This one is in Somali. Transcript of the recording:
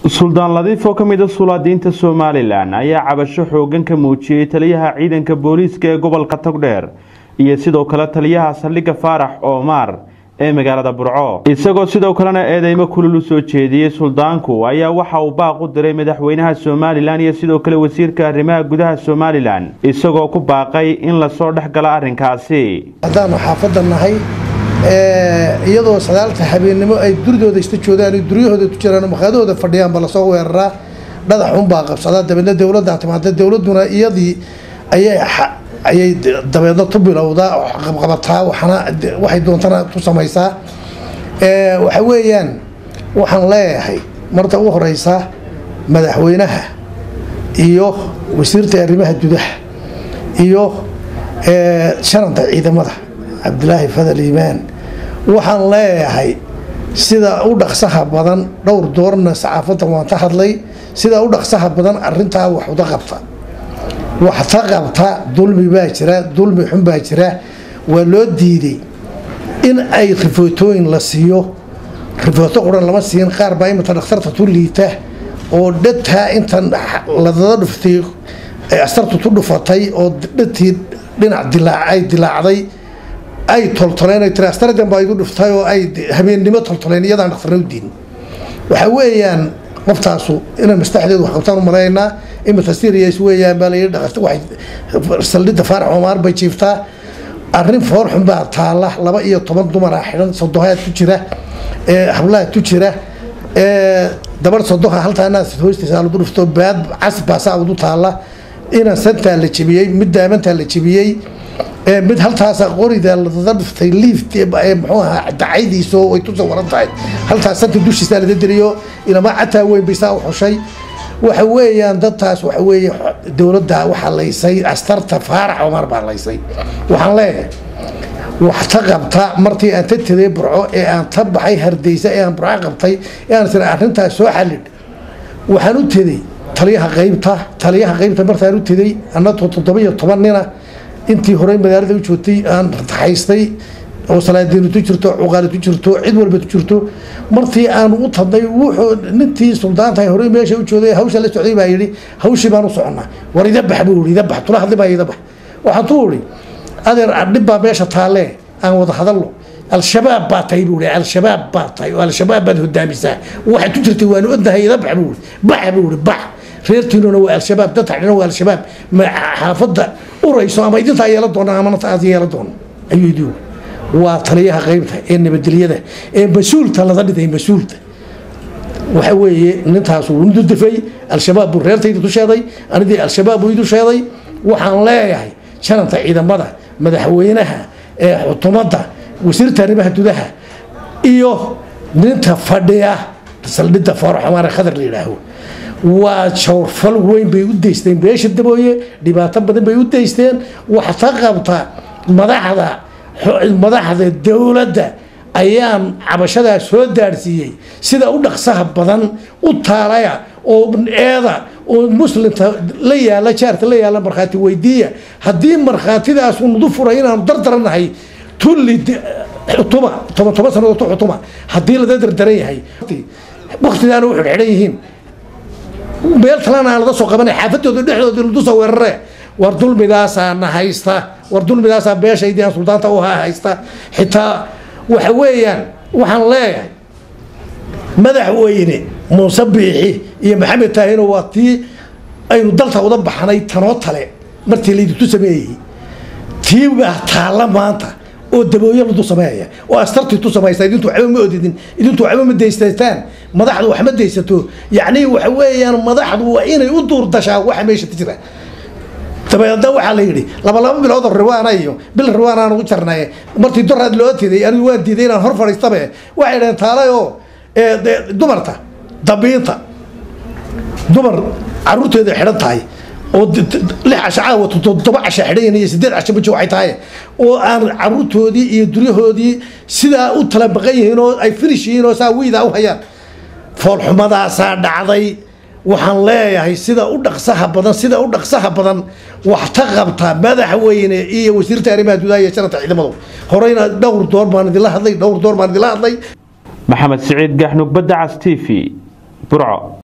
suldaan ladiif oo ka mid a sulaadiinta somalilan ayaa cabasho xoogan ka muujiyey taliyaha ciidanka booliiska ee gobolka togdheer iyo sidoo kale taliyaha saldhigga faarax oomaar ee magaalada burco isagoo sidoo kalena eedeymo kulul u soo jeediyey suldaanku ayaa waxa uu baaq u diray madaxweynaha somalilan iyo sidoo kale wasiirka arrimaha gudaha somalilan isagoo ku baaqay in lasoo dhex galo arrinkaasi haddaanu xaafadda nahay iyadoo sagaalta habeennimo ay duridooda ista joogaan duryahooda ku jiraan maqaadahooda fadhiyaanba lasoo weeraraa dhadaxunbaa qabsadaa dabeedna dowladdaa timaada dowladduna iyadii ayay ayay dabeedna tu bilowdaa qabqabataa waxna waxay doontana tu samaysaa waxa weeyaan waxaan leeyahay marta ugu horeysa madaxweynaha iyo wasiirta arrimaha gudaha iyo shananta ciidamada cabdilaahi fadal iimaan waxaan leeyahay sida u dhaqsaha badan dhowr doorna saxaafadda waan ka hadlay sida u dhaqsaha badan arintaa wax uda qabta wax ta qabta dulmi baa jira dulmi xun baa jira waa loo diiday in ay rifootooyin la siiyo rifooto quran lama siin qaar baa imata dhakhtarta tu liita oo dhataa intan ladada dhuftay astartu tu dhufatay oo dhatii dhinac ay dilaacday ay toltoleen tiri astardan baa igu dhuftay oo ay habeennimo toltoleen iyadaan dhakhtarna u diin waxa weeyaan qoftaasu inay mastaxdeedu wax qabtaan u malaynaa imata serious weeyaan baa layidhi dhaqasta waxay saldhidda faarax oomaar bay jiiftaa arrin foor xun baa taalla laba iyo toban dumara xidhan sodohaad ku jira hablaha ku jira dabar sodoha haltaanaas hoostiisa lagu dhufto baad cas baasaa udu taalla ina santaa la jebiyey mid daamantaa la jebiyey mid haltaasa qorida ladada dhuftay liift muxuu ahaa dacaydiiso way tusa waran tahay haltaas santa dushiisa lada deliyo ilamaa cataa weyn baysaa u xushay waxa weeyaan dadtaas waxa weeye dowladda waxaa laysay astarta faarax omar baa laysay waxaan leeyahay wax ta qabta martii aan ta taday burco ee aan ta baxay hardaysa ee aan burco qabtay ee aan tira arrintaas soo xallidh waxaan u teday taliyaha qaybta taliyaha qaybta martaan u teday annatoo toddoba iyo toban nina intii horey magaalada u joogtay aan haystay oo salaadiinu tu jirto cuqaali tu jirto cid walba tu jirto martii aan u tadnay wuxuu nintii suldaantahay horey meesha u joogay hawsha la socday baa yidhi hawshii baan u soconnaa war ida bax buu ida bax tula hadli baa ida bax waxaan tu uri adeer dhib baa meesha taalle aan wada hadalno al-shabaab baa tahay buu al-shabaab baa tahay oo al-shabaab baad hodaamisaa waxaad ku jirtay waanu odnahay ida bax buu bax buu uri bax reertiinuna waa al-shabaab dad taxdhina waa al-shabaab xaafadda urayso ama idintaa yeela doona amana aad yeela doono ayuu idii waa taliyaha qaybta ee nabadgelyada ee mas-uulta lada dhiday mas-uulta waxa weeye nintaas wuu dudafay al-shabaab buu reertayda tu sheeday anidii al-shabaab buu idu sheeday waxaan leeyahay jananta ciidamada madaxweynaha ee xukuumadda wasiirta arrimaha gudaha iyo ninta fadhiya saldhidda faaraxumaare khadar la yidhaaho waa jawrfal weyn bay u daysteen beesha dabooye dhibaato badan bay u daysteen wax ta qabta madaxda madaxda dowladda ayaan cabashadaa soo daarsiiyey sida u dhaqsaha badan u taalaya oo eeda oo muslimta la yaala jaarka la yaala markhaati weydiiya haddii markhaatidaas nudu furay inaanu dardaranahay tulli xutuma toban toban sanadood tu xutuma haddii lada dardaran yahay waktigaana u xidhxidhan yihiin meel kalena aan laga soo qabanay xaafadooda dhexdooda ladusoo weerare war dulmidaasaa na haysta war dulmidaasaa beeshaydii aan suldaanta u haysta xitaa waxa weeyaan waxaan leeyahay madaxweyne muuse biixi iyo maxamed taahino waa tii aynu dalka uda baxnay tanoo tale martii laydintu sameeyey tii baa taalla maanta oo dabooyo ladu sameeya oo astartii tu samaysa idintu waxba ma odidin idintu waxba ma daysataan madaxdu wax ma daysato yacni waxa weeyaan madaxdu waa inay u duur dashaa waxa meesha ka jira dabeedna waxaa la yidhi laba laba bilood oo riwaana iyo bil riwaan aan ugu jarnay martii doraad loo tiday anigu waan diiday inaan hor fadhiistabe waxay dhaheen taalay oo dumarta dabiinta dumar caruurteeda xidhan tahay oo lix casho caawa toddoba casho xidhan iyo sideed casho bajo waxay tahay oo aan caruurtoodii iyo duryahoodii sidaa u tala baqan yihiin oo ay finish yihiin oo saa wiidaa u hayaan foolxumadaasaa dhacday waxaan leeyahay sida u dhaqsaha badan sida u dhaqsaha badan wax ta qabta madaxweyne iyo wasiirta arrimaha gudaha iyo janata ciidamadu horeyna dhowr door baan idinla hadlay dhowr door baan idinla hadlay maxamed siciid gaxnug badda cas t v burco